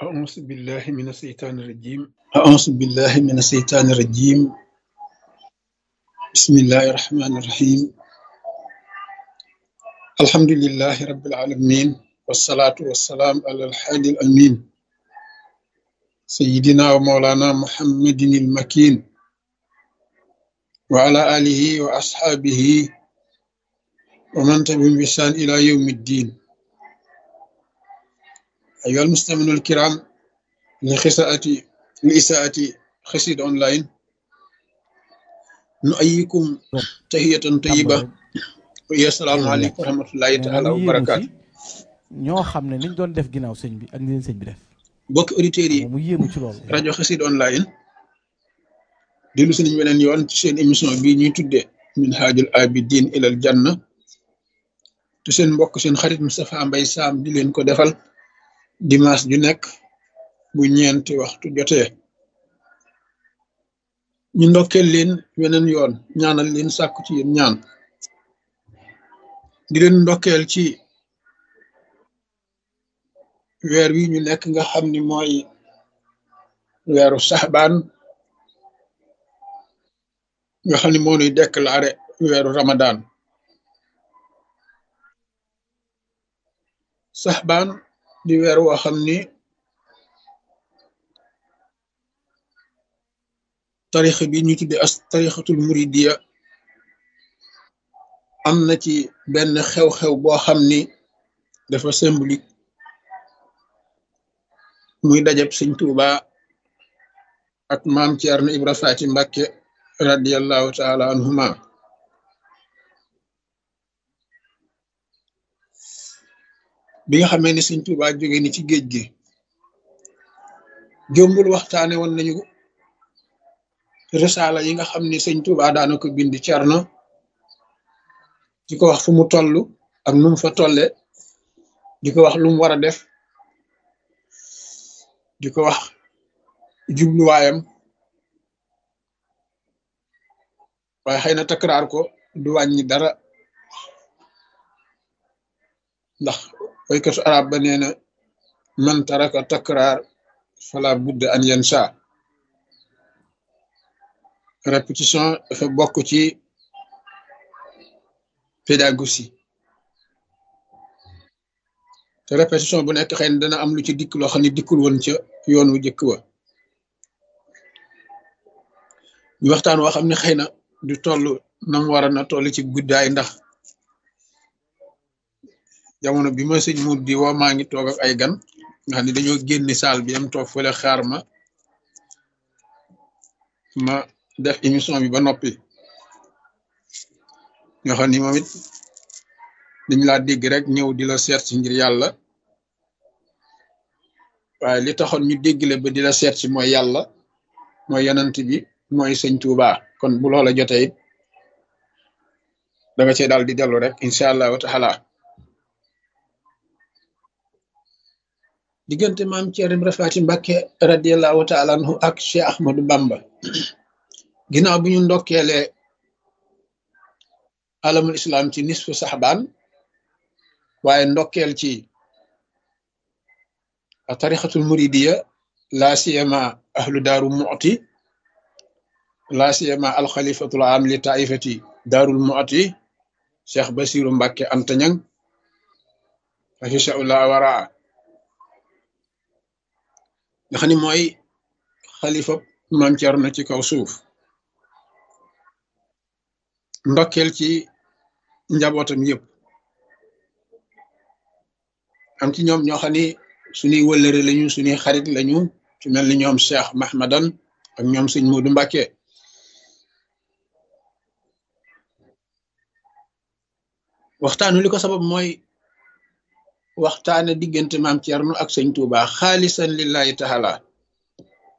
أعوذ بالله من الشيطان الرجيم أعوذ بالله من الشيطان الرجيم بسم الله الرحمن الرحيم الحمد لله رب العالمين والصلاة والسلام على الحادي الأمين سيدنا ومولانا محمد المكين وعلى آله وأصحابه ومن تبعهم بإحسان إلى يوم الدين أيها المستمعون الكرام لخساءة لإساءة خسيد أونلاين نؤيكم تحية طيبة ويا السلام عليكم ورحمة الله تعالى وبركاته ñoo xam ne niñ doon def ginnaaw sëñ bi ak ni leen sëñ bi def bokk auditeurs yi mu yéemu ci loolu rajo xasid online dellu si nañ weneen yoon ci seen émission bii ñuy tuddee min haajul abidin ilal janna te seen mbokk seen xarit Moustapha Mbaye Sam di leen ko defal dimanche ju nekk bu ñeenti waxtu jotee ñu ndokkeel leen weneen yoon ñaanal leen sàkku ci yéen ñaan di leen ndokkeel ci weer wi ñu nekk nga xam ni mooy weeru saxbaan nga xam ni moo nuy déclaré weeru ramadan saxbaan di weer woo xam ni tarixa bi ñu tudde as tarixatul muridiya am na ci benn xew-xew boo xam ni dafa symbolique muy dajab sëñ Tuuba ak maam Ceerno Ibra Faati Mbàkke radiallahu taala anhuma bi nga xamee ni sëñ Tuuba jóge ni ci géej gi jombul waxtaane woon nañu risaala yi nga xam ni sëñ Tuuba daana ko bind Ceerno di ko wax fu mu toll ak nu mu fa tolle di ko wax lu mu war a def di ko wax jubluwaayam waaye xëy na takraar ko du wàññi dara ndax waykatu arab ba nee na man taraka takraar fala budda an yansa répétition dafa bokk ci pédagogie te répétition bu nekk xëy na dana am lu ci dikk loo xam ne dikkul woon ca yoon wu jëkk wa ñu waxtaan woo xam ne xëy na du toll nam war a na toll ci guddaay ndax jamono bi ma sëñ mu di woo maa ngi toog ak ay gan nga xam ne dañoo génni saal bi am toog fële xaar ma ma def émission bi ba noppi nga xam ni moom it dañ laa dégg rek ñëw di la seet si ngir yàlla waaye li taxoon ñu déggle ba di la seet si mooy yàlla mooy yonent bi mooy sëñ Tuuba kon bu loola jotee it da nga cee daal di dellu rek incha allahu taala diggante maam Ceerno Ibra Faati Mbàkke radiallahu taala anhu ak Cheikh Ahmadou Bamba ginnaaw bi ñu ndokkeelee alamul islam ci nisfu saxbaan waaye ndokkeel ci tarixatul muridiya laa siyama ahlu daaru mu'ti laa siyama alxalifatul am li taifati daarul mu'ti cheikh basiru mbàkke antañang afisaullah waraa nga xam ni mooy xalifa maam Cerno ci kaw suuf ndokkeel ci njabootam yëpp am ci ñoom ñoo xam ni suñuy wëllëre lañu suñuy xarit lañu ci mel ni ñoom Cheikh Mahmadan ak ñoom sëñ Moodu Mbàkke waxtaanu li ko sabab mooy waxtaane diggante maam Cerno ak sëñ Tuuba xaalisan lillahi taala